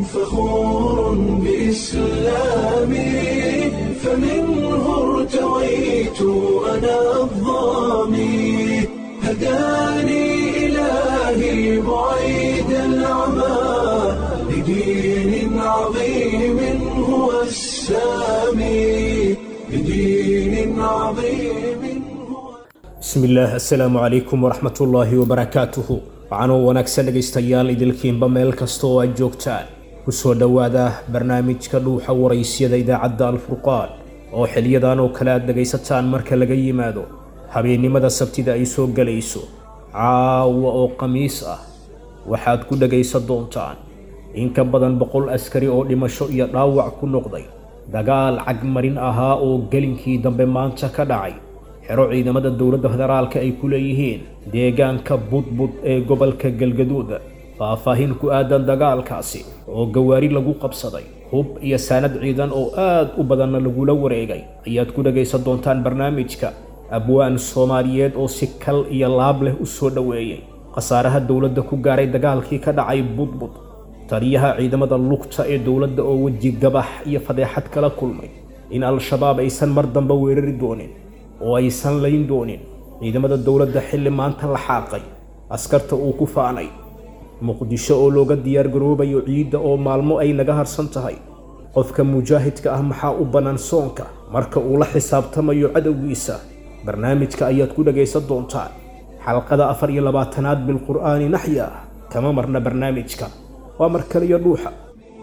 فخور بإسلامي فمنه ارتويت أنا الضامي هداني إلهي بعيد العمى لدين عظيم هو السامي لدين عظيم هو bismillaah assalaamu calaykum waraxmatullaahi wabarakaatuhu waxaanoo wanaagsan dhegaystayaal idilkiinba meel kasta oo aad joogtaan ku soo dhowaada barnaamijka dhuuxa waraysyada idaacadda alfurqaan oo xiliyadan oo kale aad dhegaysataan marka laga yimaado habeennimada sabtida ay soo gelayso caawa oo khamiis ah waxaad ku dhegaysan doontaan in ka badan boqol askari oo dhimasho iyo dhaawac ku noqday dagaal cagmarin ahaa oo gelinkii dambe maanta ka dhacay xero ciidamada dowladda federaalka ay ku leeyihiin deegaanka budbud ee gobolka galgaduud faahfaahin ku aadan dagaalkaasi oo gawaari lagu qabsaday hub iyo saanad ciidan oo aad u badanna lagula wareegay ayaad ku dhagaysan doontaan barnaamijka abwaan soomaaliyeed oo si kal iyo laab leh u soo dhoweeyey khasaaraha dowladda ku gaaray dagaalkii ka dhacay budbud taliyaha ciidamada lugta ee dowladda oo weji gabax iyo fadeexad kala kulmay in al-shabaab aysan mar dambe weerari doonin oo aysan layn doonin ciidamada dowladda xilli maanta la xaaqay askarta uu ku faanay muqdisho oo looga diyaargaroobayo ciidda oo maalmo ay naga harsan tahay qofka mujaahidka ah maxaa u bannaan soonka marka uu la xisaabtamayo cadowgiisa barnaamijka ayaad ku dhagaysan doontaan xalqada afar iyo labaatanaad bilqur'aani naxya kama marna barnaamijka waa mar kaliyo dhuuxa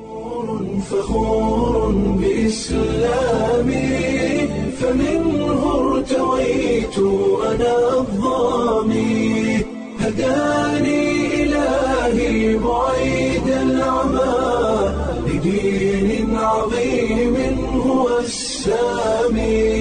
فخور بإسلامي فمنه ارتويت أنا الضامي هداني إلهي بعيد العمى لدين عظيم هو السامي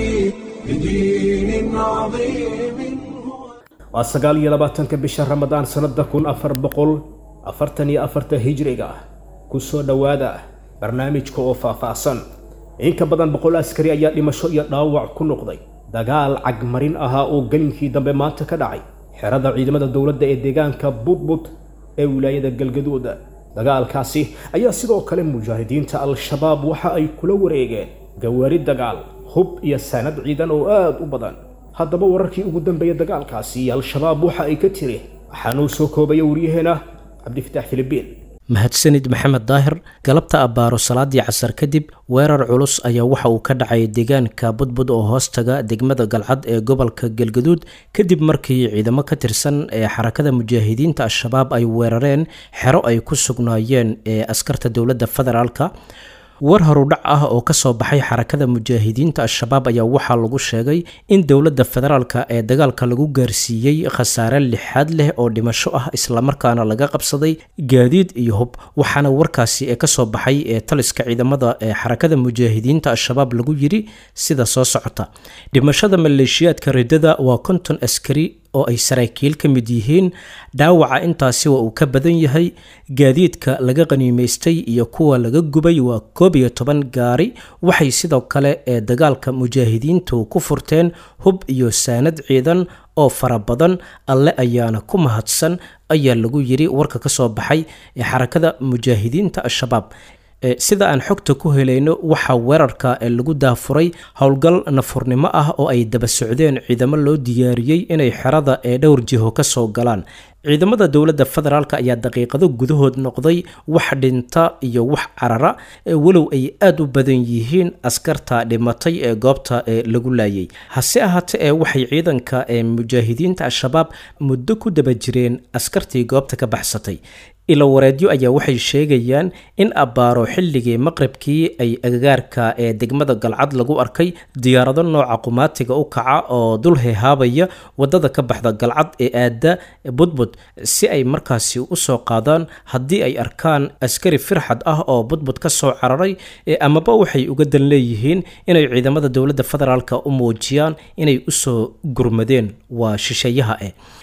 لدين عظيم هو waa sagaal iyo labaatanka bisha ramadaan sannada kun afar boqol afartan iyo afarta hijriga ah ku soo dhowaada barnaamijka oo faahfaahsan in ka badan boqol askari ayaa dhimasho iyo dhaawac ku noqday dagaal cagmarin ahaa oo gelinkii dambe maanta ka dhacay xerada ciidamada dowladda ee deegaanka budbud ee wilaayada galgaduud dagaalkaasi ayaa sidoo kale mujaahidiinta al-shabaab waxa ay kula wareegeen gawaari dagaal hub iyo saanad ciidan oo aad u badan haddaba wararkii ugu dambeeyay dagaalkaasi al-shabaab waxa ay ka tiri waxaanuu soo koobaya waryaheena cabdifitaax filibiin mahadsanid maxamed daahir galabta abbaaro salaadii casar kadib weerar culus ayaa waxa uu ka dhacay deegaanka budbud oo hoostaga degmada galcad ee gobolka galgaduud kadib markii ciidamo ka tirsan ee xarakada mujaahidiinta al-shabaab ay weerareen xero ay ku sugnaayeen ee askarta dowladda federaalka war horudhac ah oo kasoo baxay xarakada mujaahidiinta al-shabaab ayaa waxaa lagu sheegay in dowladda federaalka ee dagaalka lagu gaarsiiyey khasaare lixaad leh oo dhimasho ah islamarkaana laga qabsaday gaadiid iyo hub waxaana warkaasi ee kasoo baxay ee taliska ciidamada ee xarakada mujaahidiinta al-shabaab lagu yiri sida soo socota dhimashada maleeshiyaadka ridada waa konton askari oo ay saraakiil ka mid yihiin dhaawaca intaasi waa uu ka badan yahay gaadiidka laga qaniimaystay iyo kuwa laga gubay waa koob iyo toban gaari waxay sidoo kale ee dagaalka mujaahidiintu ku furteen hub iyo saanad ciidan oo fara badan alle ayaana ku mahadsan ayaa lagu yiri warka ka soo baxay ee xarakada mujaahidiinta al-shabaab sida aan xogta ku helayno waxaa weerarka lagu daafuray howlgal nafurnimo ah oo ay daba socdeen ciidamo loo diyaariyey inay xerada ee dhowr jiho ka soo galaan ciidamada dowladda federaalk ayaa daqiiqado gudahood noqday wax dhinta iyo wax carara walow ay aada u badan yihiin askarta dhimatay ee goobta ee lagu laayay hase ahaate ee waxay ciidanka ee mujaahidiinta al-shabaab muddo ku daba jireen askartii goobta ka baxsatay ilo wareedyo ayaa waxay sheegayaan in abbaaro xilligii maqribkii ay agagaarka ee degmada galcad lagu arkay diyaarado nooca qumaatiga u kaca oo dul hehaabaya wadada ka baxda galcad ee aada budbud si ay markaasi usoo qaadaan haddii ay arkaan askari firxad ah oo budbud ka soo cararay amaba waxay uga dan leeyihiin inay ciidamada dowladda federaalk u muujiyaan inay usoo gurmadeen waa shisheeyaha eh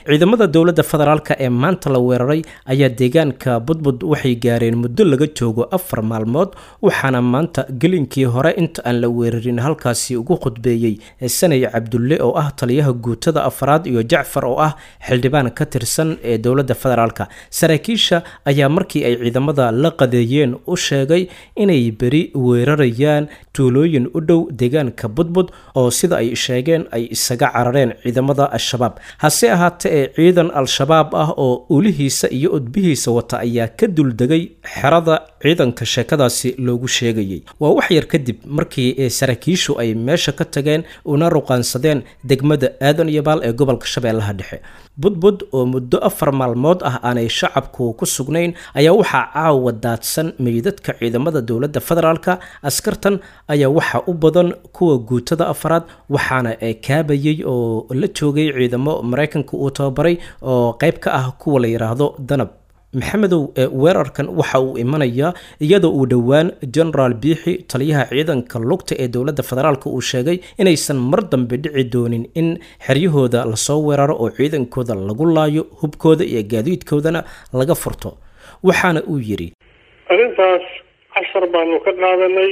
ciidamada dowladda federaalka ee maanta la weeraray ayaa deegaanka budbud waxay gaareen muddo laga joogo afar maalmood waxaana maanta gelinkii hore inta aan la weerarin halkaasi ugu khudbeeyey sanay cabdulle oo ah taliyaha guutada afraad iyo jacfar oo ah xildhibaan ka tirsan ee dowladda federaalka saraakiisha ayaa markii ay ciidamada la qadeeyeen u sheegay inay beri weerarayaan tuulooyin u dhow deegaanka budbud oo sida ay sheegeen ay isaga carareen ciidamada al-shabaab hase ahaatee ee ciidan al-shabaab ah oo ulihiisa iyo udbihiisa wata ayaa ka duldegay xerada ciidanka sheekadaasi loogu sheegayay waa wax yar kadib markii saraakiishu ay meesha ka tageen una ruqaansadeen degmada aadan iyo baal ee gobolka shabeellaha dhexe budbud oo muddo afar maalmood ah aanay shacabku ku sugnayn ayaa waxaa caawa daadsan meydadka ciidamada dowladda federaalka askartan ayaa waxaa u badan kuwa guutada afraad waxaana kaabayay oo la joogay ciidamo maraykanka uu tababaray oo qayb ka ah kuwa la yidhaahdo danab maxamedow weerarkan waxa uu imanayaa iyadoo uu dhowaan genaraal biixi taliyaha ciidanka lugta ee dowladda federaalk uu sheegay inaysan mar dambe dhici doonin in xeryahooda lasoo weeraro oo ciidankooda lagu laayo hubkooda iyo gaadiidkoodana laga furto waxaana uu yidhi arrintaas cashar baanu ka qaadanay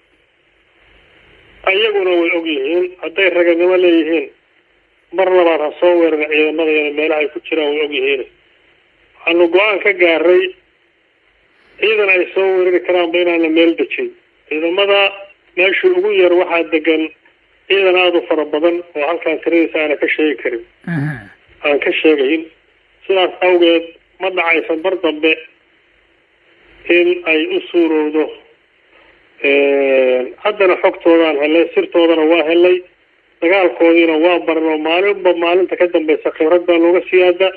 ayaguna way og yihiin hadday raganimo leeyihiin mar labaad ha soo weerara ciidamadayana meelaha ay ku jiraan way og yihiin waxaanu go-aan ka gaaray ciidan ay soo weerari karaanba inaana meel dejin ciidamada meeshii ugu yar waxaa degan ciidan aada u fara badan oo halkaan tiradiisa aana ka sheegi karin aan ka sheegayn sidaas awgeed ma dhacaysa mar dambe in ay u suurowdo haddana xogtoodaan helay sirtoodana waa helay dagaalkoodiina waa baran oo maalinba maalinta ka dambeysa khibrad baa looga siyaada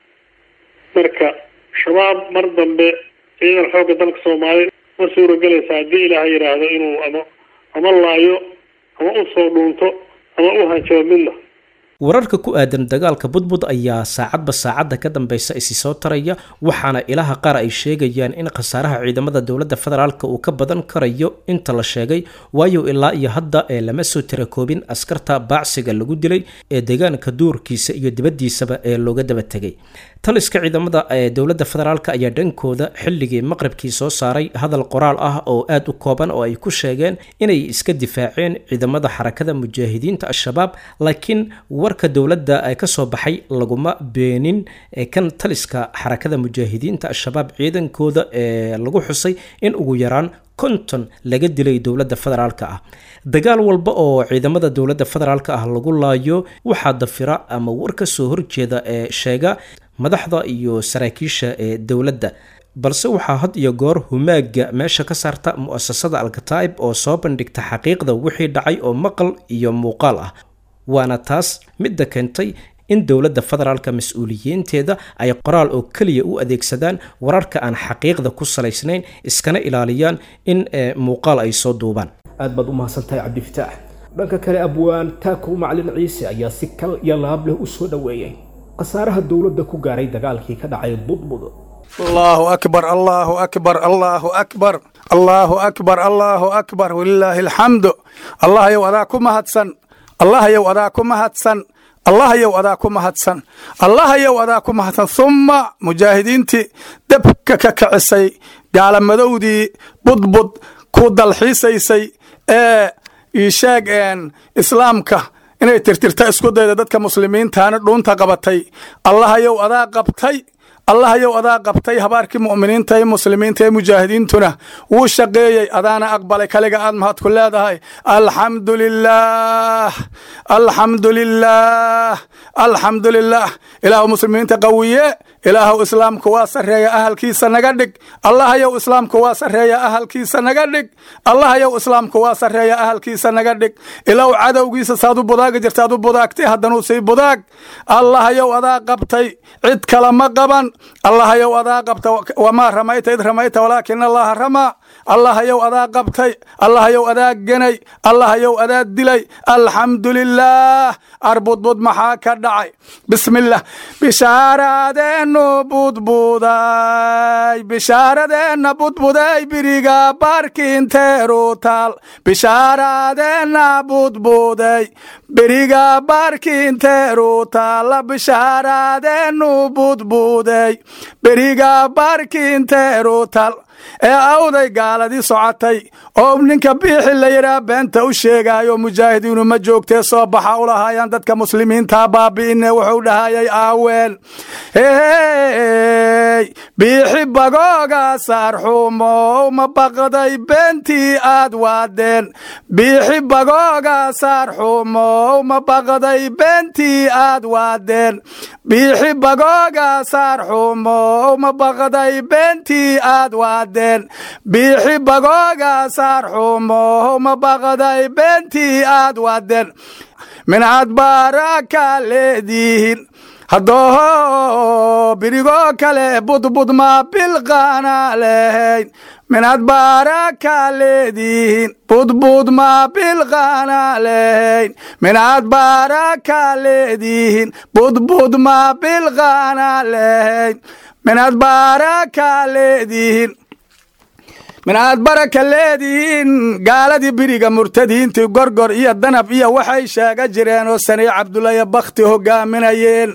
marka shabaab mar dambe ciidan xoogga dalka soomaaliya ma suuragelaysa haddii ilaaha yidhaahdo inuu ama ama laayo ama u soo dhuunto ama u hanjabo midna wararka ku aadan dagaalka budbud ayaa saacadba saacadda ka dambeysa isi soo taraya waxaana ilaha qaar ay sheegayaan in khasaaraha ciidamada dowladda federaalka uu ka badan karayo inta la sheegay waayo ilaa iyo hadda ee lama soo tirakoobin askarta baacsiga lagu dilay ee deegaanka duurkiisa iyo dibaddiisaba ee looga daba tegay taliska ciidamada ee dowladda federaalk ayaa dhankooda xilligii maqribkii soo saaray hadal qoraal ah oo aada u kooban oo ay ku sheegeen inay iska difaaceen ciidamada xarakada mujaahidiinta al-shabaab laakiin warka dowladda ee ka soo baxay laguma beenin kan taliska xarakada mujaahidiinta al-shabaab ciidankooda ee lagu xusay in ugu yaraan konton laga dilay dowladda federaalk ah dagaal walba oo ciidamada dowladda federaalk ah lagu laayo waxaa dafira ama war ka soo horjeeda ee sheega madaxda iyo saraakiisha ee dowladda balse waxaa had iyo goor humaaga meesha ka saarta mu-asasada alkataa'ib oo soo bandhigta xaqiiqda wixii dhacay oo maqal iyo muuqaal ah waana taas midda keentay in dowladda federaalka mas-uuliyiinteeda ay qoraal oo keliya u adeegsadaan wararka aan xaqiiqda ku salaysnayn iskana ilaaliyaan in muuqaal ay soo duubaan aad baad u mahadsantahay cabdifitaax dhanka kale abwaan taakow macalin ciise ayaa si kal iyo laab leh u soo dhoweeyey khasaaraha dowladda ku gaaray dagaalkii ka dhacay budbud الله أكبر الله أكبر الله أكبر الله أكبر الله أكبر ولله الحمد الله يو أذاكم هدسن الله يو أذاكم هدسن الله يو أذاكم هدسن الله يو أذاكم هدسن ثم مجاهدينتي دبك ككعسي قال مدودي بدبد كود الحيسيسي ايه يشاق ان إسلامك inay tirtirta isku dayda dadka muslimiintaana dhuunta qabatay allahayow adaa qabtay allahayow adaa qabtay habaarkii mu'miniinta ee muslimiinta ee mujaahidiintuna wuu shaqeeyey adaana aqbalay kaliga aad mahad ku leedahay alxamdu lilaah alxamdu lilaah alxamdu lilaah ilaahu muslimiinta qawiye ilaahu islaamku waa sarreeya ahalkiisa naga dhig allahayow islaamku waa sarreeya ahalkiisa naga dhig allahayow islaamku waa sarreeya ahalkiisa naga dhig ilaw cadowgiisa saad u budaaga jirta aad u budaagtay haddanuu sii budaag allahayow adaa qabtay cid kale ma qaban allahayow adaa qabta wamaa ramayta id ramayta walaakina allaha ramaa allahayow adaa qabtay allahayow adaa genay allahayow adaa dilay alxamdu lilaah arbudbud maxaa ka dhacay bismillaah bishaaraadeennu budbuday bishaaradeenna budbuday biriga baarkiinteeru taal bishaaraadeenna budbuday beriga baarkiinteeru taalla bishaaraadeennu budbuday beriga baarkiinteeru taal ee awday gaaladii socotay oo ninka biixi la yidhaah beenta u sheegaayo mujaahidiinu ma joogtee soo baxa u lahaayaan dadka muslimiinta baabi'ine wuxuu dhahayay aaween hey biixi bagooga saarxumow ma baqday beentii aad waadeen biixi bagooga saarxumow ma baqday beentii aad waadeen biixi bagooga saarxumow ma baqday beentii aad waadeen biixi bagooga saarxumow ma baqday beentii aad waadeen mincaad baaraka leedihin haddooho birigoo kale budbud ma bilqaana lehayn minad baaraka leedihin budbud ma bilqaana lehayn minad baaraka leedihin budbud ma bilqaana lehayn minad baaraka leedihin minaad baraka leedihiin gaaladii biriga murtadiintii gorgor iyo danab iyo waxay sheega jireen oo sanay cabdulaya bakhti hogaaminayeen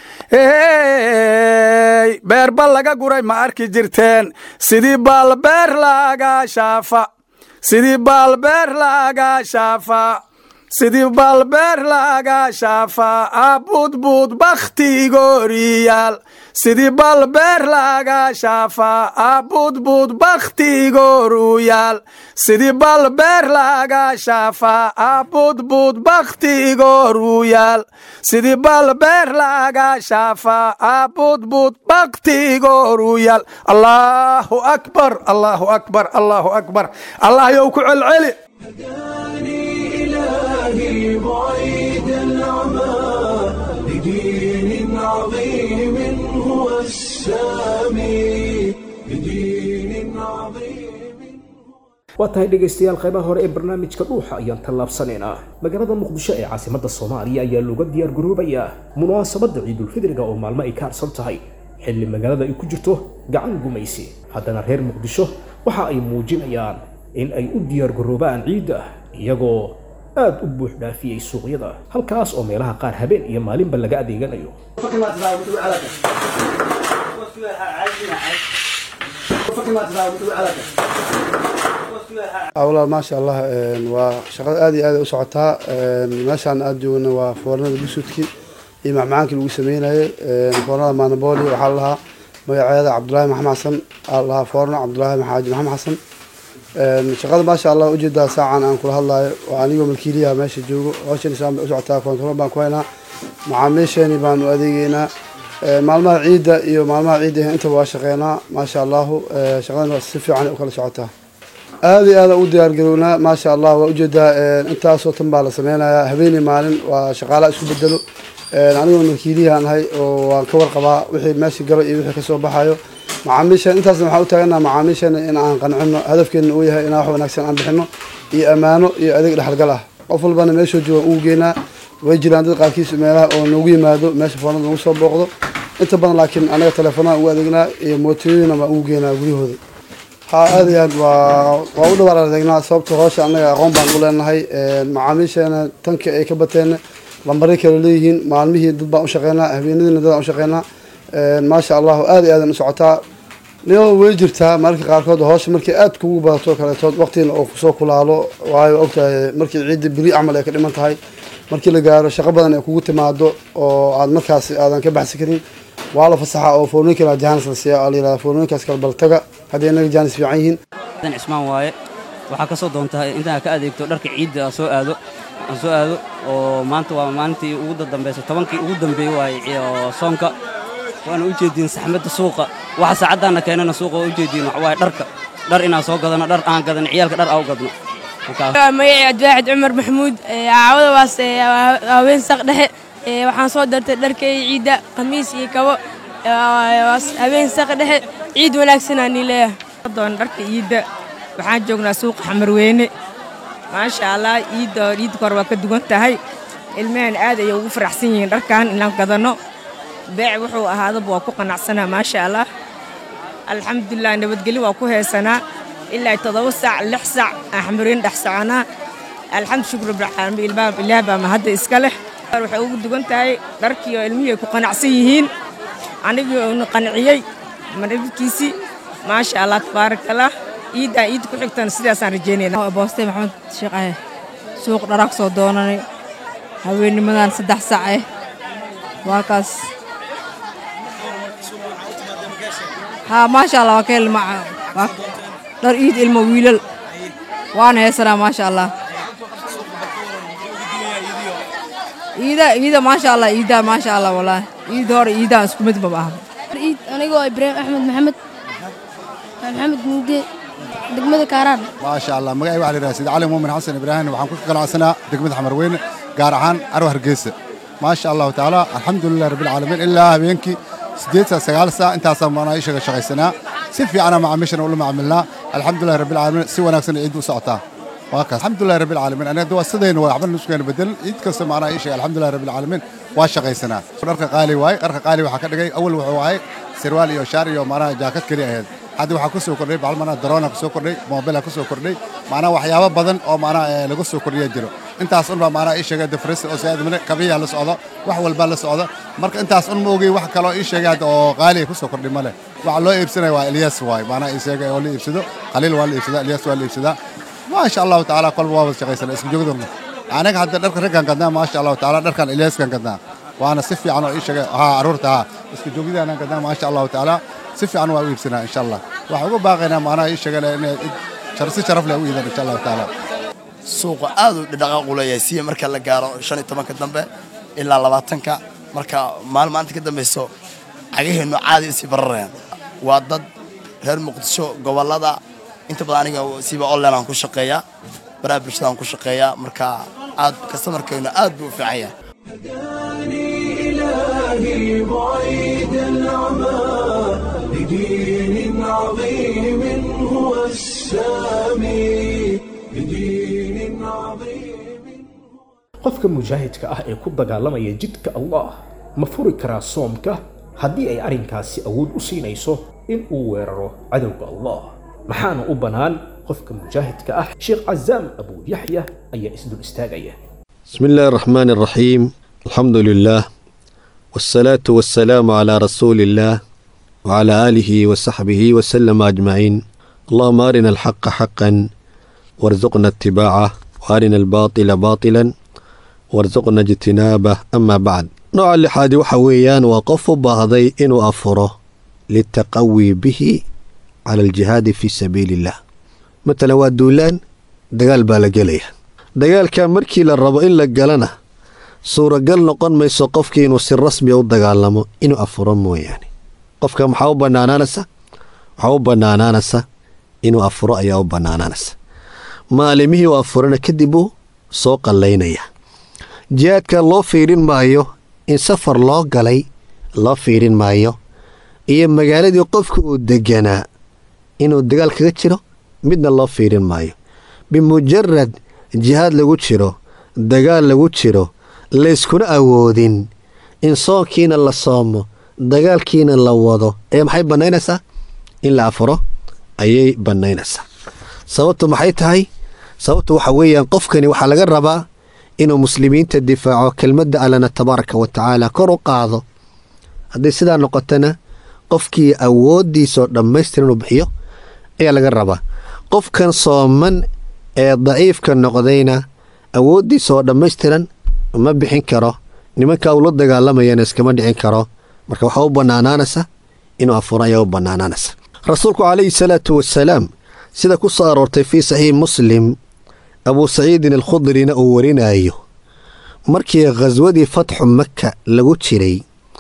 hey beerba laga guray ma arki jirteen sidii baalbeer laaga shaafa sidii baalbeer laaga shaafa sidii baalbeer laaga shaafa abudbud bakhtigooriyaal sidii balbeer laaga shaafa abudbud bakhtigooruyaal sidii balbeer laaga shaafa abudbud bakhtigooruyaal sidii balbeer laaga shaafa abudbud bakhtigooruyaal allaahu akbar allaahu akbar allaahu akbar allah yow ku celceli إلهي بعيد العمى لدين عظيم هو السامي لدين عظيم waa tahay dhegaystayaal qaybaha hore ee barnaamijka dhuuxa ayaan tallaabsanaynaa magaalada muqdisho ee caasimadda soomaaliya ayaa looga diyaar garoobayaa munaasabadda ciidulfidriga oo maalmo ay ka harsan tahay xilli magaalada ay ku jirto gacan gumaysi haddana reer muqdisho waxa ay muujinayaan in ay u diyaar garoobaan ciidda iyagoo aad u buux dhaafiyey suuqyada halkaas oo meelaha qaar habeen iyo maalinba laga adeeganayo awlaal maasha allah waa shaqada aad iyo aad u socotaa meeshaan aad joogna waa foornada busudki iyo macmacaankii lagu sameynayay foornada maanabooli waxaa la lahaa magaceeda cabdulaahi maxamed xasan aa la lahaa foorno cabdulaahi maxaaji maxamed xasan shaqada maasha allah ujeedaa saacan aan kula hadlayo waa anigoo malkiiliyaha meesha joogo hawshan isaan bay u socotaa kontarool baan ku haynaa macaamiisheeni baanu adeegeynaa maalmaha ciidda iyo maalmaha ciidda intaba waa shaqeynaa maasha allahu shaqadana si fiican u kala socotaa aada iyo aada u diyaargarownaa maasha allah waa ujeedaa intaasoo tan baa la sameynayaa habeenii maalin waa shaqaalaha isku bedelo anigoo malkiiliyahan ahay oo waan ka warqabaa wixii meesha galo iyo wixii kasoo baxayo macaamiishan intaasna waxaan u taaganaa macaamiishana in aan qancino hadafkeena uu yahay inaan wax wanaagsan aan bixino iyo ammaano iyo adeeg dhexalgal ah qof walbana meeshoo jooga ugu geynaa way jiraan dad qaarkiis meelaha oo noogu yimaado meesha foonada nagu soo booqdo inta badan laakiin anaga teleefonaha ugu adeegnaa iyo mootooyina baan ugu geynaa guryahooda ha aad iyo aad waa waa u dhawaar adeegnaa sababta hoosha annaga aqoon baan u leenahay macaamiisheena tanka ay ka bateen lambaray kale leeyihiin maalmihii dad baan u shaqeynaa habeenadiina dad aan u shaqeynaa maasha allahu aad iyo aadan u socotaa nio way jirtaa mararka qaarkood hoosha markay aad kugu badato kaleetood waqtiina oo kusoo kulaalo waayo ogtahay markii ciidda beri camal ay ka dhiman tahay markii la gaaro shaqo badan ay kugu timaado oo aad markaas aadan ka baxsi karin waa la fasaxa oo foornooyin kale jaanis la siiya la yihahda foornooyinkaas kale baltaga haddii inaga jaanis fiican yihiin dan cismaan waaye waxaa ka soo doontaa intaan ka adeegto dharka ciidda aan soo aado aan soo aado oo maanta waa maalintii ugu dambaysay tobankii ugu dambeeyey waaye oo soonka waana u jeediin saxmadda suuqa waxa saacaddaana keenana suuqa waa u jeediin waxa waaye dharka dhar inaan soo gadano dhar aan gadan ciyaalka dhar aan u gadno magacii abdiwaaxid cumar maxamuud caawada waas haween saq dhexe waxaan soo dartay dharkay ciidda khamiis iyo kabo haween saq dhexe ciid wanaagsanaa nii leeyahay doon dharka ciidda waxaan joognaa suuqa xamarweyne maasha allah iidda iidda kor waa ka duwan tahay ilmaheen aad ayay ugu faraxsan yihiin dharkan inaan gadanno beec wuxuu ahaadaba waa ku qanacsanaa maasha allah alxamdulilah nabadgelyo waa ku heesanaa ilaa toddoba saac lix saac aan xamarweyne dhex soconaa alxamdu shukr rabbilcaalamiin ilmaha ilaah baa mahadda iska leh waxay ugu duwan tahay dharkii oo ilmihii ay ku qanacsan yihiin anigii uuna qanciyey madhabkiisii maasha allah tabaarakallah iiddaa iid ku xigtana sidaasaan rajeynayna booste maxamed sheekh ahe suuq dharaag soo doonanay haweennimadan saddex sac eh waa kaas haa maasha allah waa ka hel dhar iid ilmo wiilal waana heesanaa maasha allah iida iida maasha allah iidaa maasha allah walaahi iid hore iidaan isku mid maba ahba iid anigoo ibraahim axmed maxamed maxamed muugde degmada kaaraan maasha allah magacay waxaa la yidhaha sida cali muumin xasan ibraahim waxaan ku ganacsanaa degmada xamarweyne gaar ahaan carwa hargeysa maasha allahu tacaala alxamdulilah rabbilcaalamiin ilaa habeenkii siddeed saa sagaal saa intaasaa maanaa ishaga shaqaysanaa si fiicana macaamiishana ula macaamilnaa alxamdulilah rabbilcaalamiin si wanaagsan ciiddu u socotaa waa kaas alxamdulilah rabbilcaalamiin aniga waa sidayna waa waxba nuskeena bedelin ciid kasta maanaa ishaga alxamdulilah rabbilcaalamiin waa shaqaysanaa dharka qaali waaye dharka qaali waxaa ka dhigay awal wuxuu ahay sirwaal iyo shaar iyo maanaha jaakad keliya ahayd hadda waxaa ku soo kordhay bacal maanaa daroona ku soo kordhay moobila ku soo kordhay maanaa waxyaabo badan oo maanaa lagu soo kordhiya jiro intaas unbaa maanaa ii sheegay dafris oo saadmine kabiya la socdo wax walbaa la socdo marka intaas un ma ogey wax kaloo ii sheegay hadda oo qaaliya ku soo kordhay male waxa loo iibsanaya waa ilyas waay maanaa ii sheegay oo la iibsado khaliil waa la iibsadaa ilyas waa la iibsadaa maasha allahu tacaala kolba waa wada shaqaysana isku joogdurna anaga hadda dharka raggan gadnaa maasha allahu tacaala dharkan ilyaskan gadnaa waana si fiican oo ii sheegay haa carruurta haa isku joogidaanan gadnaa maasha allahu tacaala si fiican waa u iibsanaa insha allah waxaan uga baaqaynaa maanaha ii sheegay inay si sharaf leh u iidaan insha allahu tacaala suuqa aad u dhaqaaq u leeyahay siya marka la gaaro shan iyo tobanka dambe ilaa labaatanka marka maalin maanta ka dambayso cagaheennu caadi isii bararayaan waa dad reer muqdisho gobollada inta badan aniga siiba online aan ku shaqeeyaa baraha bulshada aan ku shaqeeyaa marka aad kastamarkeennu aad buu u fiican yahay إلهي بعيد العمى لدين عظيم هو السامي لدين عظيم qofka mujaahidka ah ee ku dagaalamaya jidka allah ma furi karaa soomka haddii ay arrinkaasi awood u siinayso in uu weeraro cadowga allah maxaana u bannaan qofka mujaahidka ah sheekh cazaam abuu yaxya ayaa isdul istaagaya بسم الله الرحمن الرحيم الحمد لله والصلاة والسلام على رسول الله وعلى آله وصحبه وسلم أجمعين اللهم أرنا الحق حقا وارزقنا اتباعه وأرنا الباطل باطلا وارزقنا اجتنابه أما بعد نوع اللحاد وحويان وقف بعضي إنو أفره للتقوي به على الجهاد في سبيل الله مثلا وادولان دقال بالجليه dagaalkaa markii la rabo in la galana suuragal noqon mayso qofkii inuu si rasmiya u dagaalamo inuu afuro mooyaane qofka maxaa u bannaanaanaysa waxaa u bannaanaanaysa inuu afuro ayaa u bannaanaanaysa maalimihii u afurana kadib uu soo qallaynaya jihaadka loo fiirin maayo in safar loo galay loo fiirin maayo iyo magaaladii qofka uu deganaa inuu dagaal kaga jiro midna loo fiirin maayo bimujarad jihaad lagu jiro dagaal lagu jiro layskuna awoodin in soonkiina la soomo dagaalkiina la wado ee maxay bannaynaysaa in la afuro ayay bannaynaysaa sababtu maxay tahay sababtu waxa weeyaan qofkani waxaa laga rabaa inuu muslimiinta difaaco kelmadda allana tabaaraka wa tacaala kor u qaado hadday sidaa noqotona qofkii awooddiisaoo dhammaystir inuu bixiyo ayaa laga rabaa qofkan sooman ee daciifka noqdayna awooddiisa oo dhammaystiran ma bixin karo nimanka uu la dagaalamayana iskama dhicin karo marka waxaa u bannaanaanaysa inuu afuro ayaa u bannaanaanaysa rasuulku calayhi salaatu wasalaam sida ku soo aroortay fii saxiix muslim abuu saciidin alkhudrina uu warinayo markii khaswadii fatxu maka lagu jiray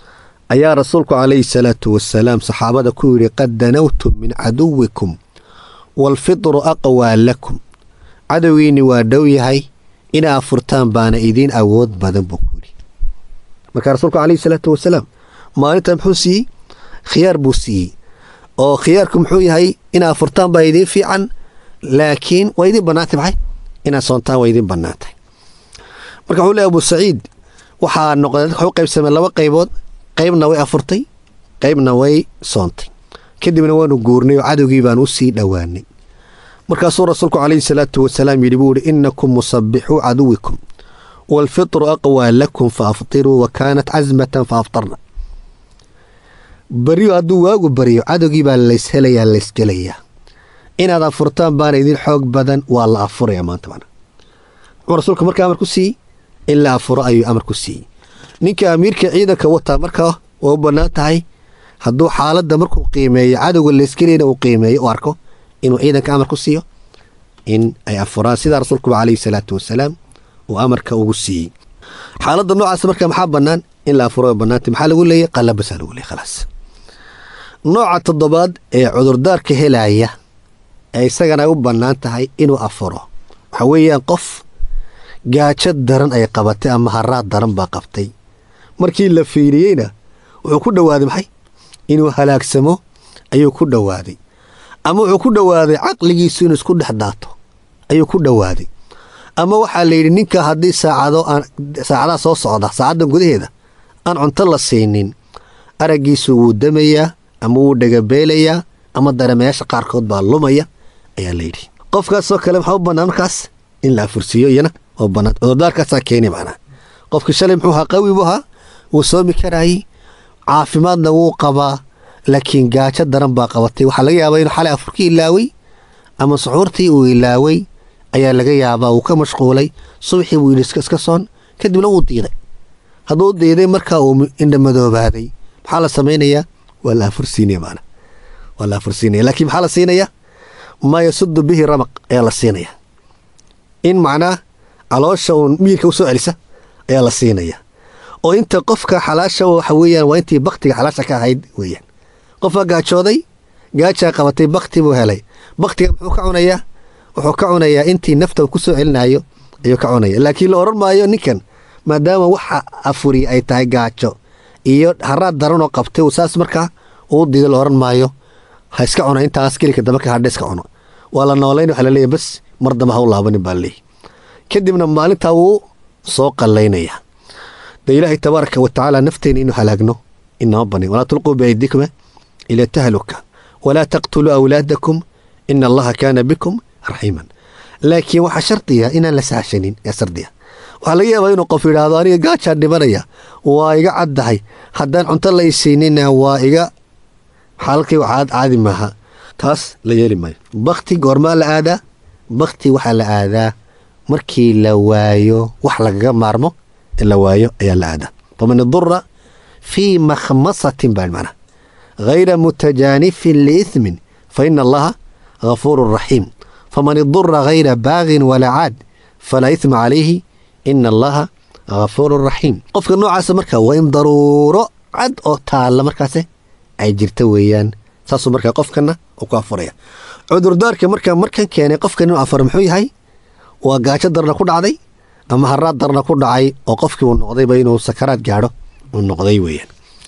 ayaa rasuulku calayhi salaatu wasalaam saxaabada ku yidhi qad danawtum min caduwikum waalfitru aqwaa lakum cadowgiinni waa dhow yahay inaa afurtaan baana idiin awood badan buu ku yidhi markaa rasuulku calayhi salaatu wasalaam maalinta muxuu siiyey khiyaar buu siiyey oo khiyaarku muxuu yahay inaa afurtaan baa idiin fiican laakiin waa idin bannaantay maxay inaad soontaan waa idin bannaantay marka wuxuu leeyahay abu saciid waxaa noqday dadka waxay u qaybsameen laba qaybood qaybna way afurtay qaybna way soontay kadibna waanu guurnay oo cadowgii baan u sii dhowaanay markaasuu rasuulku calayhi salaatu wasalaam yidhi buu ihi innakum musabbixuu caduwikum waalfitru aqwaa lakum fa aftiruu wa kaanat casmatan fa aftarna baryo hadduu waagu baryo cadowgii baa layshelayaa laysgelayaa inaad afurtaan baana idin xoog badan waa la afuraya maanta mana wuxuu rasuulka markaa amar ku siiyey in la afuro ayuu amar ku siiyey ninka amiirka ciidanka wataa markaa waa u bannaan tahay hadduu xaaladda markuu qiimeeyo cadowga laysgelayna uu qiimeeyo u arko inuu ciidanka amar ku siiyo in ay afuraan sidaa rasuulkuba calayhi salaatu wasalaam uu amarka ugu siiyey xaaladda noocaas marka maxaa bannaan in la afuro bannaanta maxaa lagu leeyay qallabasaa lagu leeyay khalaas nooca toddobaad ee cudurdaarka helaya ee isagana u bannaan tahay inuu afuro waxa weeyaan qof gaajo daran ay qabatay ama haraad daran baa qabtay markii la fiiriyeyna wuxuu ku dhowaaday maxay inuu halaagsamo ayuu ku dhowaaday ama wuxuu ku dhowaaday caqligiisu inuu isku dhex daato ayuu ku dhowaaday ama waxaa la yidhi ninka haddii saacado aan saacadaha soo socda saacaddan gudaheeda aan cunto la siinin araggiisu wuu damayaa ama wuu dhagabeelayaa ama dareemayaasha qaarkood baa lumaya ayaa la yidhi qofkaasoo kale maxaa u bannaan markaas in la afursiiyo iyana oo bannaan cudurdaarkaasaa keeni macnaa qofkii shalay muxuu ahaa qawi buu ahaa wuu soomi karaayey caafimaadna wuu qabaa laakiin gaajo daran baa qabatay waxaa laga yaabaa inuu xalay afurkii ilaaway ama suxuurtii uu ilaaway ayaa laga yaabaa wuu ka mashquulay subaxii buu yidhi iska soon kadibna wuu diiday hadduu diiday markaa uu indhamadoobaaday maxaa la samaynayaa waa la afursiinaya maana waa la afursiinaya laakiin maxaa la siinayaa maa yasudu bihi ramaq ayaa la siinaya in macnaa caloosha uun miirka u soo celisa ayaa la siinaya oo inta qofka xalaasha waxa weeyaan waa intii baktiga xalaasha ka ahayd weeyaan qofka gaajooday gaajaa qabatay bakti buu helay baktiga muxuu ka cunayaa wuxuu ka cunayaa intii nafta uu ku soo celinayo ayuu ka cunaya laakiin la odhan maayo ninkan maadaama waxa afuri ay tahay gaajo iyo haraad daranoo qabtay saas markaa uu diido la odhan maayo ha iska cuno intaas gelika dambe ka hadha iska cuno waa la noolayn waxa laleeyahy bas mar damba ha u laabanin baa laleeyahy kadibna maalintaa wuu soo qallaynayaa dee ilaahay tabaaraka wa tacaala nafteena inuu halaagno inama banin walaa tulquu biaydikum ila tahluka walaa taqtuluu awlaadakum ina allaha kaana bikum raxiiman laakiin waxaa shardiya inaan la sahashanin ee sardiya waxaa laga yaabaa inuu qof yidhaahdo aniga gaajaan dhimanaya waa iga caddahay haddaan cunto la isiinina waa iga xaalalkay waxaad caadi maaha taas la yeeli maayo bakti goormaa la aadaa bakti waxaa la aadaa markii la waayo wax lagaga maarmo ee la waayo ayaa la aadaa faman idura fii makhmasatin baa macnaha hayra mutajaanifin liithmin fa ina allaha ghafuurun raxiim faman idura hayra baagin walaa caad falaa ithma calayhi ina allaha ghafuurun raxiim qofka noocaasa marka waa in daruuro cad oo taalla markaase ay jirta weeyaan saasuu markaa qofkana uu ku afuraya cudurdaarka markaa markan keenay qofkan inuu afuro muxuu yahay waa gaajo darna ku dhacday ama haraad darna ku dhacay oo qofkii uu noqdayba inuu sakaraad gaadho uu noqday weeyaan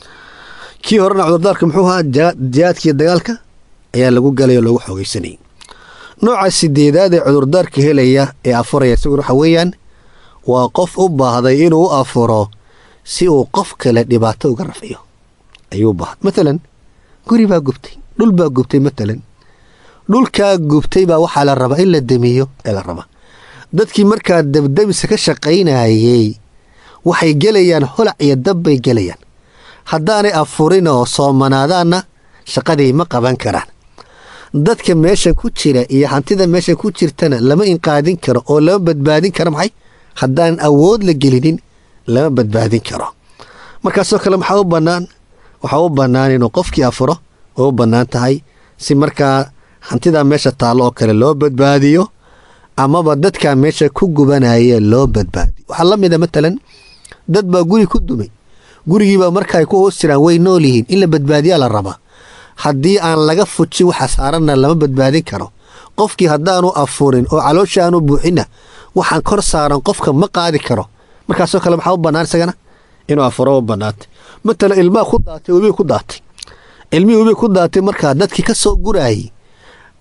kii horena cudurdaarka muxuu ahaa jihaadkiiyo dagaalka ayaa lagu galay oo loogu xoogaysanayay nooca sideedaad ee cudurdaarka helaya ee afuraya isaguna waxa weeyaan waa qof u baahday inuu u afuro si uu qof kale dhibaato uga rafiyo ayuu u baahday matalan guri baa gubtay dhul baa gubtay matalan dhulkaa gubtay baa waxaa la rabaa in la demiyo ee la rabaa dadkii markaa dabdamisa ka shaqaynayey waxay gelayaan holac iyo dab bay gelayaan haddaanay afurin oo soomanaadaanna shaqadii ma qaban karaan dadka meeshan ku jira iyo hantida meeshan ku jirtana lama inqaadin karo oo lama badbaadin karo maxay haddaan awood la gelinin lama badbaadin karo markaasoo kale maxaa u bannaan waxaa u bannaan inuu qofkii afuro oo u bannaan tahay si markaa hantidaa meesha taallo oo kale loo badbaadiyo amaba dadkaa meesha ku gubanaya loo badbaadiyo waxaa la mida matalan dad baa guri ku dumay gurigiibaa marka ay ku hoos jiraan way nool yihiin in la badbaadiyaa la rabaa haddii aan laga fujin waxa saaranna lama badbaadin karo qofkii haddaanu afurin oo caloosha aanu buuxinna waxaan kor saaran qofka ma qaadi karo markaasoo kale maxaa u bannaan isagana inuu afuro u bannaatay matala ilmaa ku daatay webi ku daatay ilmihii webi ku daatay markaa dadkii ka soo guraayey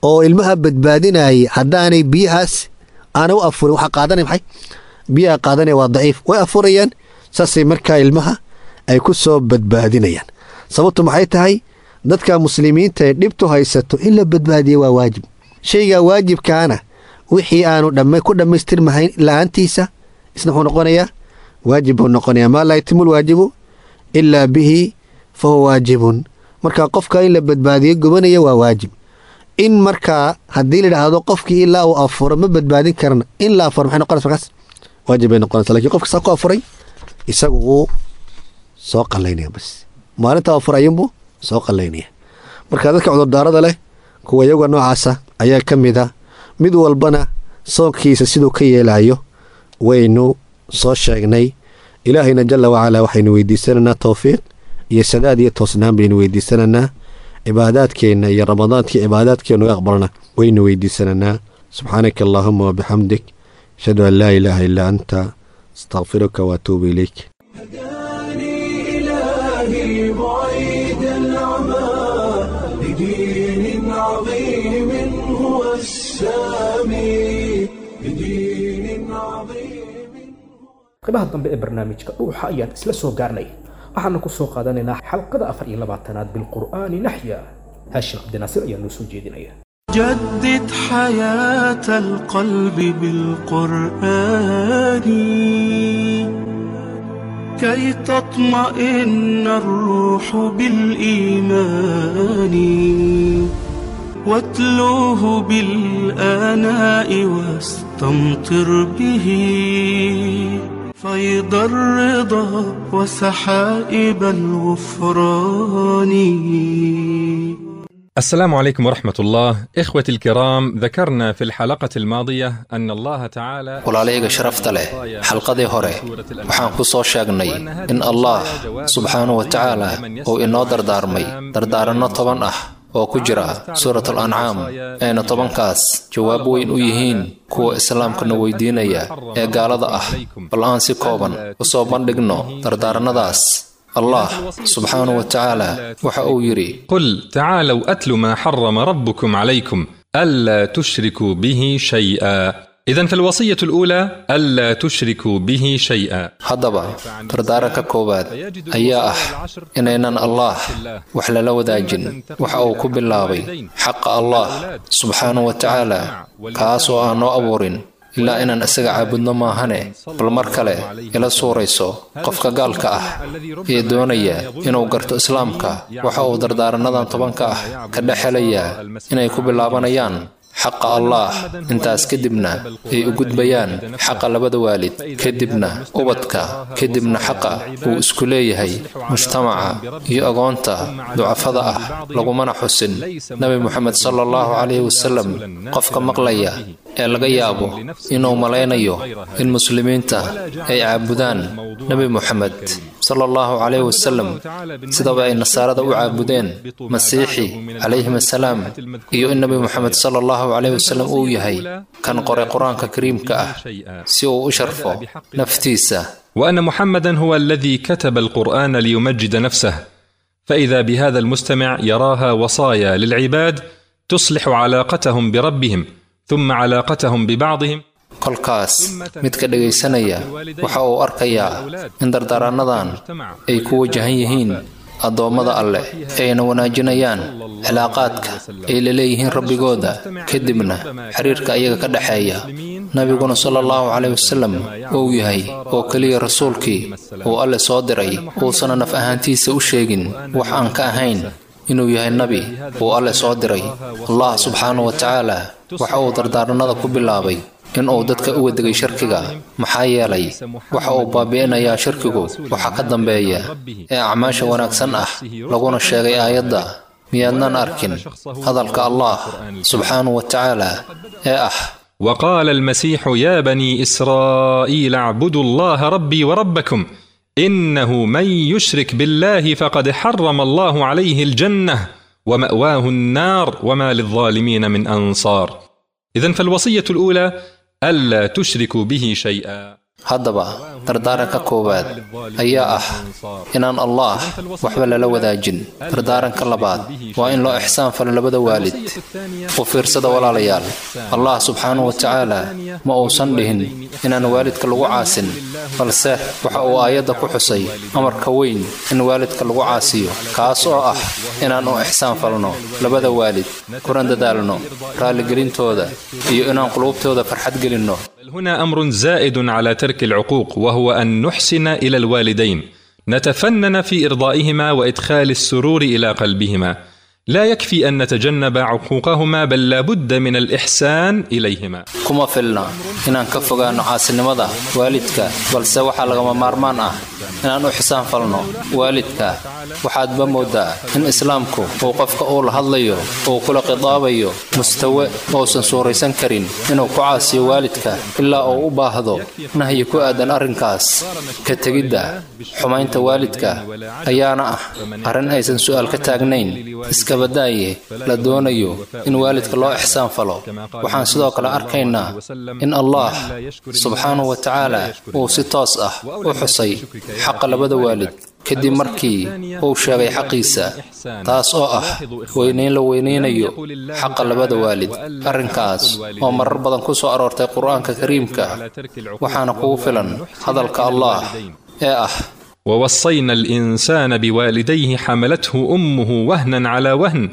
oo ilmaha badbaadinayay haddaanay biyahaas aanay u afurin waxaa qaadanaya maxay biyaha qaadanaya waa daciif way afurayaan saasay markaa ilmaha ay ku soo badbaadinayaan sababtu maxay tahay dadka muslimiinta ee dhibtu haysato in la badbaadiya waa waajib shaygaa waajibkaana wixii aanu dhamma ku dhammaystirmahayn la-aantiisa isna wuxuu noqonayaa waajib buu noqonayaa maa laa yatimu lwaajibu ilaa bihi fa huwa waajibun marka qofka in la badbaadiyo gubanaya waa waajib in markaa haddii la idhaahdo qofkii ilaa uu afuro ma badbaadin karana in la afuro maxay noqonaysa markaas waajib bay noqonaysa lakin qofka saa ku afuray isagu wuu soo qallaynaya bas maalinta afur ayuunbuu soo qallaynaya marka dadka cudurdaarada leh kuwa iyaga noocaasa ayaa ka mid a mid walbana soonkiisa siduu ka yeelayo waynu soo sheegnay ilaahayna jalla wacalaa waxaynu weydiisanaynaa towfiiq iyo sadaad iyo toosnaan baynu weydiisanaynaa cibaadaadkeenna iyo ramadaantii cibaadaadkeennu aqbalna waynu weydiisanaynaa subxaanaka allaahuma wabixamdik ashhadu an laa ilaaha illaa anta astaqfiruka waatuubu ilayk إلهي بعيد العمى لدين عظيم هو السامي لدين عظيم qaybaha dambe ee barnaamijka dhuuxa ayaan isla soo gaarnay waxaana ku soo qaadanaynaa xalqada afar iyo labaatanaad bilqur'aani naxya haashim cabdinaasir ayaa noo soo jeedinaya جدد حياة القلب بالقرآن كي تطمئن الروح بالإيمان واتلوه بالآناء واستمطر به فيض الرضا وسحائب الغفران السلام عليكم ورحمة الله إخوتي الكرام ذكرنا في الحلقة الماضية أن الله تعالى walaalayga sharafta leh xalqadii hore waxaan ku soo sheegnay in allah subxaanahu wa tacaala uu inoo dardaarmay dardaaranno toban ah oo ku jira suurat al ancaam ayna tobankaas jawaab weyn u yihiin kuwa islaamkana weydiinaya ee gaalada ah bal aan si kooban u soo bandhigno dardaarannadaas allah subxaanahu wa tacaala waxa uu yidhi قل تعالوا أتل ما حرم ربكم عليكم ألا تشركوا به شيئا إذا فالوصية الأولى ألا تشركوا به شيئا haddaba dardaaranka koowaad ayaa ah inaynan allaah wax lala wadaajin waxa uu ku bilaabay xaqa allah subxaanahu wa tacaala kaasoo aan noo abuurin ilaa inaan isaga caabudno maahane bal mar kale ila suurayso qofka gaalka ah ee doonaya inuu garto islaamka waxa uu dardaarannadan tobanka ah ka dhex helayaa inay ku bilaabanayaan xaqa allaah intaas kadibna ay u gudbayaan xaqa labada waalid kadibna ubadka kadibna xaqa uu isku leeyahay mujtamaca iyo agoonta ducafada ah lagumana xusin nebi moxamed sala allahu calayhi wasalam qofka maqlaya ee laga yaabo inuu malaynayo in muslimiinta ay caabudaan nebi moxamed sala allahu calayhi wasalam sidaba ay nasaarada u caabudeen masiixi calayhim assalaam iyo in nebi moxamed sala allahu calayhi wasalam uu yahay kan qoray qur-aanka kariimka ah si uu u sharfo naftiisa وأن محمدا هو الذي كتب القرآن ليمجد نفسه فإذا بهذا المستمع يراها وصايا للعباد تصلح علاقتهم بربهم ثم علاقتهم ببعضهم kolkaas midka dhegaysanaya waxa uu arkayaa in dardaaraannadan ay ku wajahan yihiin addoommada alleh ayna wanaajinayaan cilaaqaadka ay la leeyihiin rabbigooda kadibna xiriirka ayaga ka dhexeeya nabiguna sala allahu caleyh wasalam uu yahay oo keliya rasuulkii uu alle soo diray uusana naf ahaantiisa u sheegin wax aan ka ahayn inuu yahay nebi uu alle soo diray allah subxaanahu wa tacaala waxa uu dardaarannada ku bilaabay in uu dadka uga degay shirkiga maxaa yeelay waxa uu baabi'inayaa shirkigu waxa ka dambeeya ee acmaasha wanaagsan ah laguna sheegay aayadda miyaadnan arkin hadalka allah subxaanahu wa tacaala ee ah وقال المسيح يا بني إسرائيل اعبدوا الله ربي وربكم إنه من يشرك بالله فقد حرم الله عليه الجنة ومأواه النار وما للظالمين من أنصار إذا فالوصية الأولى ألا تشركوا به شيئا haddaba dardaaranka koowaad ayaa ah inaan allaah waxba lala wadaajin dardaaranka labaad waa in loo ixsaan falo labada waalid u fiirsada walaalayaal allah subxaanahu wa tacaala ma uusan dhihin inaan waalidka lagu caasin balse waxa uu aayadda ku xusay amarka weyn in waalidka lagu caasiyo kaas oo ah inaan u ixsaan falno labada waalid kuna dadaalno raalligelintooda iyo inaan quluubtooda farxad gelinno هنا أمر زائد على ترك العقوق وهو أن نحسن إلى الوالدين نتفنن في إرضائهما وإدخال السرور إلى قلبهما لا يكفي أن نتجنب عقوقهما بل لابد من الإحسان إليهما kuma filna inaan ka fogaanno caasinimada waalidka balse waxaa lagama maarmaan ah inaan u xisaan falno waalidka waxaadba moodaa in islaamku uu qofka uu la hadlayo uu kula khidaabayo mustawe uusan suuraysan karin inuu ku caasiyo waalidka ilaa uu u baahdo nahyi ku aadan arrinkaas ka tegidda xumaynta waalidka ayaana ah arrin aysan su'aal ka taagnayn iskabadaaye la doonayo in waalidka loo ixsaan falo waxaan sidoo kale arkaynaa in allah subxaanahu wa tacaala uu si toos ah u xusay xaqa labada waalid kadib markii uu sheegay xaqiisa taas oo ah weynayn la weynaynayo xaqa labada waalid arrinkaas oo marar badan ku soo aroortay qur-aanka kariimka waxaana kugu filan hadalka allah ee ah ووصينا الإنسان بوالديه حملته أمه وهنا على وهن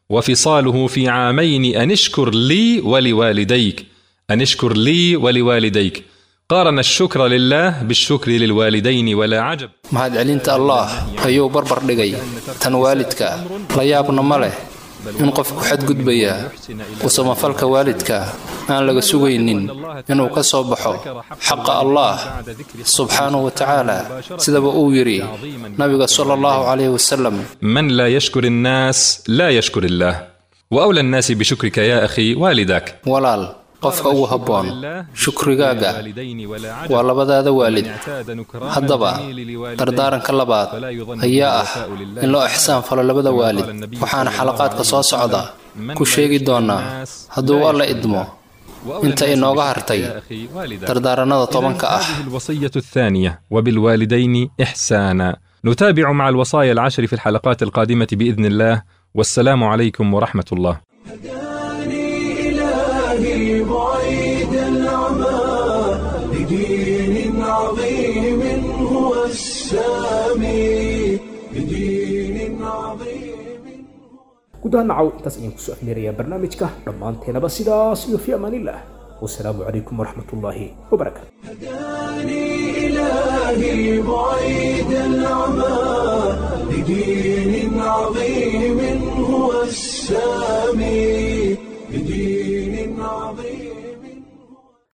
وفصاله في عامين أن اشكر لي ولوالديك أن اشكر لي ولوالديك قارن الشكر لله بالشكر للوالدين ولا عجب mahadcelinta allah ayuu barbar dhigay tan waalidka la yaabna ma leh in qofku xadgudbaya u samafalka waalidka aan laga sugaynin inuu ka soo baxo xaqa allah subxaanahu wa tacaala sidaba uu yidhi nabiga sala allahu calayhi wasalam من لا يشكر الناس لا يشكر الله وأولى الناس بشكرك يا أخي والدك walaal qofka ugu habboon shukrigaaga waa labadaada waalid haddaba dardaaranka labaad ayaa ah in loo ixsaan falo labada waalid waxaana xalaqaadka soo socda ku sheegi doonaa hadduu alla idmo inta inooga hartay dardaaranada tobanka ah هذه الوصية الثانية وبالوالدين إحسانا نتابع مع الوصايا العشر في الحلقات القادمة بإذن الله والسلام عليكم ورحمة الله إلهي بعيد العمى لدين عظيم هو السامي لدين عظيم gudaha nacaw intaas ayaan kusoo afmeerayaa barnaamijka dhammaanteenaba sidaas iyo fi amaanillah wasalaamu calaykum waraxmatullaahi wabarakaatu إلهي بعيد العمى لدين عظيم هو السامي لدين عظيم